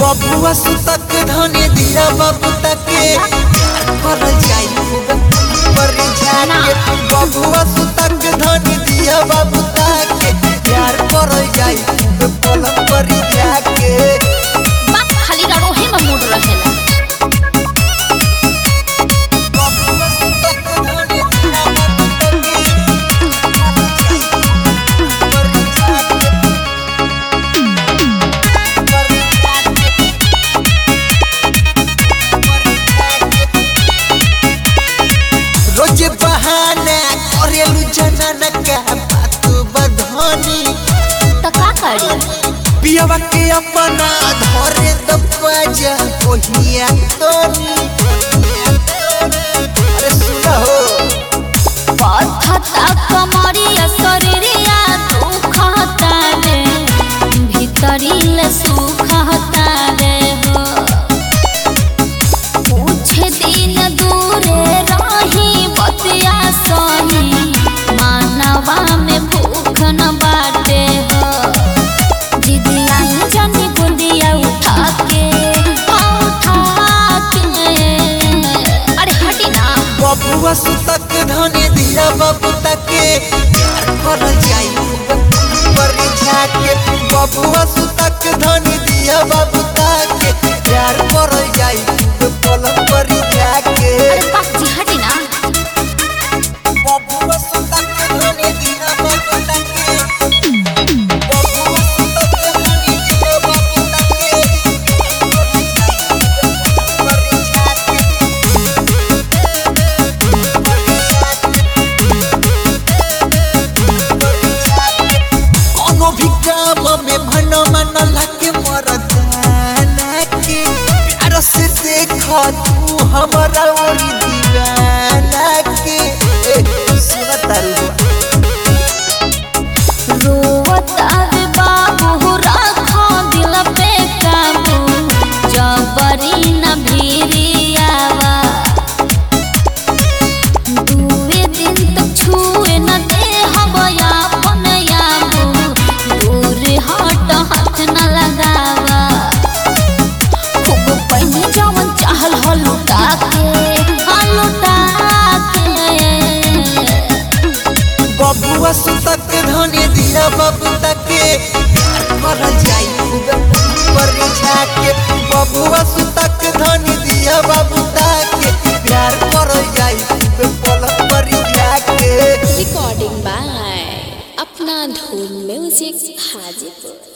बबुआ सुतक धने दिया बाबू तके कर जाई पर जाके बबुआ सुतक धने दिया बाबू तके प्यार कर जाई पलंग पर जाके बाप खाली रड़ोहे में मूड रहेला बबुआ सुतक धने दिया बाबू तके पर जाके पर जाके रोज बहाना करेलू जनाना का बात बधनी त का करी पियवा के अपना धरे तो बजा कोहिया तोनी अरे सुना हो पथता कमरिया शरीरिया दुखता रे भीतरीले सुखता रे हो कुछ दिन दूरे रही बतिया सही मानवा में भूख न बाटे हो जिदिया जनी बुंदिया उठा के उठा के अरे हटी ना बबुआ सुतक धने दिया बाबू तके प्यार कर जाई पर जाके बबुआ सुतक धने दिया बाबू तके प्यार कर जाई पलंग पर जाके अरे बाप जी हटी ना बबुआ सुतक धने दिया बाबू तके बबुआ सुतक धने दिया बाबू तके पर जाके कोनो भी काम में मन मन लगे मरदाना के प्यार से देख तू हमारा ओरी दीवाना के ए, सुना तारू रोवता रे बाबू राखो दिल पे काबू जबरी न भिरियावा दुए दिन तक छुए न दे हवया अपन याबू दूर हट हाथ न लगावा खूब पहिने जवन चाहल हो लुटा के हाँ लुटा के बबुआ सुतक धने दिया बाबू तके प्यार कर जाई पर जाके बबुआ सुतक धने दिया बाबू तके प्यार कर जाई पलंग पर जाके recording by Apna Dhoon Music Hajipur